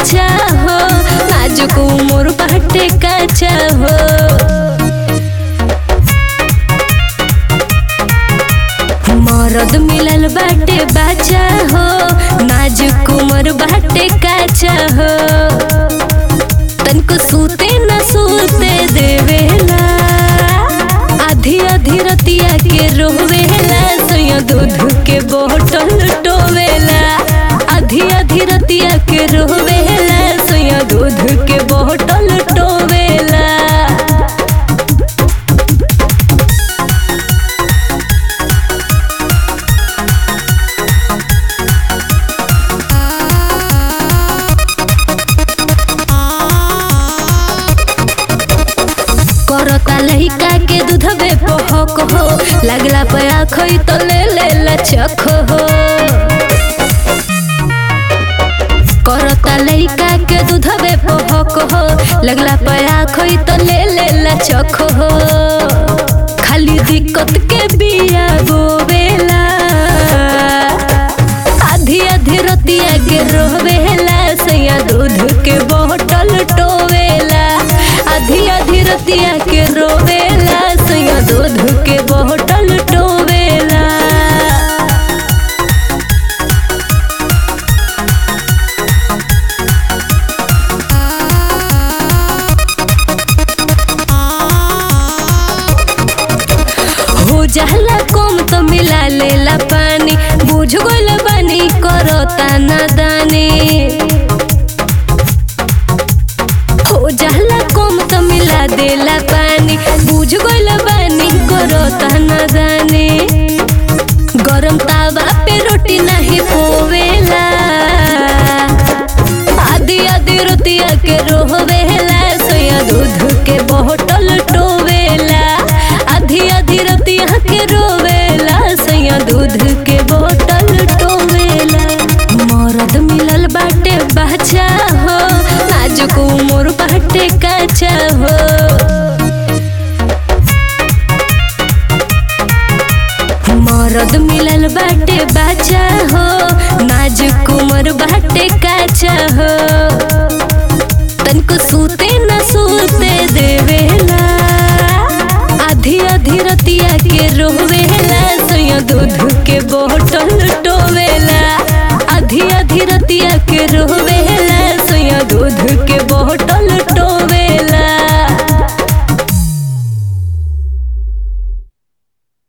बाचा हो नाजुक उमर बाटे काचा हो मरद मिलल बाटे बाचा हो नाजुक उमर बाटे काचा हो तनको सूते न सूते देवेला आधी आधी रतिया के रोवेला सोया दूध के बोतल टोवेला आधी आधी रतिया के रोवेला सोया दूध के बोतल टोवेला करता लहिका के दूधबे पहक हो लगला पया खई तो ले ले लचक हो करता लहिका के दूधबे पहक हो लगला पया खई तो ले ले लचक हो खाली दिक्कत के बिया बोवेला आधी आधी रतिया के रोवेला सैया दूध के बोतल टोवेला आधी आधी रतिया के रोवेला सैया दूध के बोतल टोवेला हो जाला कम तो मिला लेला पानी बुझ गइल बानी करता नादानी हो जाला कम तो मिला देला पानी बुझ गइल बानी करता नादानी गरम तावा पे रोटी नहीं पोवेला आधी आधी रोटिया के रोवेला सोया दूध के बोतल टोवेला आधी आधी रोटिया के रोवेला सोया दूध के बोतल टोवेला मरद मिलल बाटे बाचा हो नाजुक उमर बाटे काचा हो मरद मिलल बाटे बाचा हो नाजुक उमर बाटे काचा हो तनको सूते न सूते देवेला आधी आधी रतिया के रोवेला सोया दूध के बोतल टोवेला आधी आधी रतिया के रोवेला सोया दूध के बोतल